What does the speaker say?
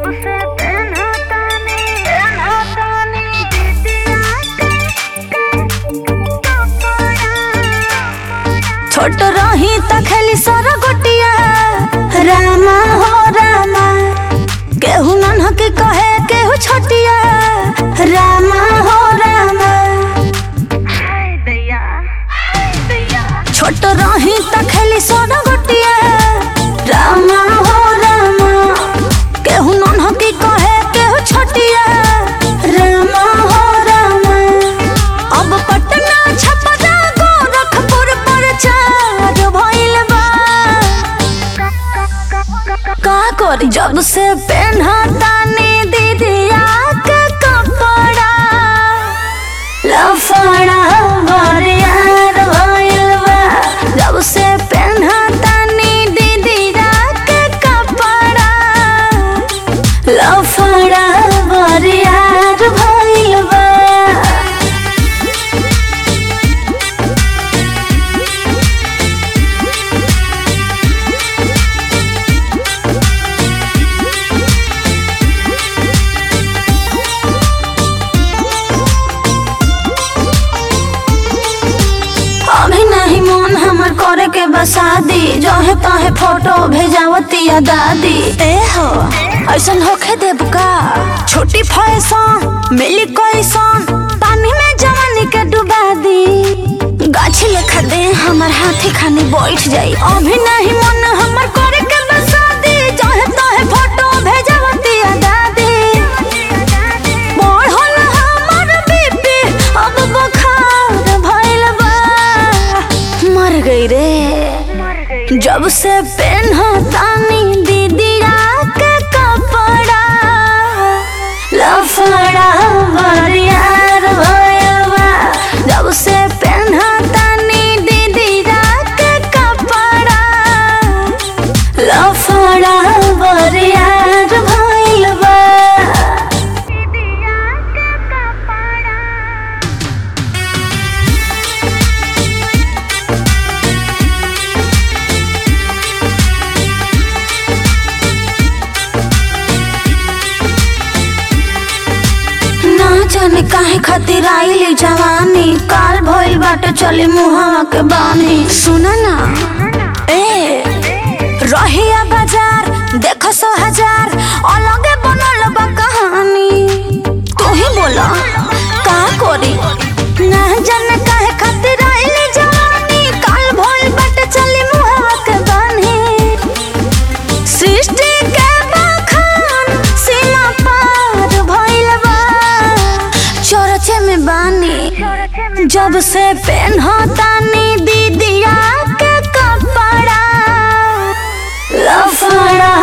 से पेन्हा तानी पेन्हा तानी दीदिया छोट रही त खेली सर गोटिया रामा हो रामा केहू नन्ह के कहे केहू छोटिया रामा हो रामा हाय दैया हाय दैया छोट रही त खेली सर गोटिया रामा हो रामा केहू नन्ह के कहे केहू छोटिया रामा हो रामा अब पटना छपरा गोरखपुर पर चार भइल बा का करी जब से पेन्हा तानी दीदिया के कपड़ा लफड़ा बरियार भइल बा जब से पेन्हा तानी दीदिया के कपड़ा लफड़ा बरियार भइल बा अभी नहीं मन हमर करे के बसादी जहे तहे फोटो भेजावतिया दादी ए हो ऐसन होखे देब का छोटी फैशन मिली कैसन पानी में जवानी के डुबा दी गाछी लेखा दे हमर हाथी खानी बैठ जाई अभी नहीं मन हमर करे के बसादी जहे तहे फोटो भेजावतिया दादी बढ़ल हमर बीपी अब बुखार भइल बा मर गई रे मर गई जब से पेन्हा तानी दीदिया के कपड़ा लफड़ा बरियार भइल बा जब से पेन्हा तानी दीदिया के कपड़ा लफड़ा बरियार भइल बा दीदिया के कपड़ा ना जाने काहे खातिर आइली जवानी काल भइल बाटे चली मुहावा के बानी सुना ना ए रहिया बाजार देखो सो हजार अलगे बनल बा कहानी तू ही बोला का करी ना जाने काहे खातिर आइली जवानी काल भइल बाटे चली मुहावा के बानी सृष्टि के बखान सीमा पार भइल बा चरचे में बानी चोरचे में जब से पेन्हतानी दीदिया के कपड़ा लफड़ा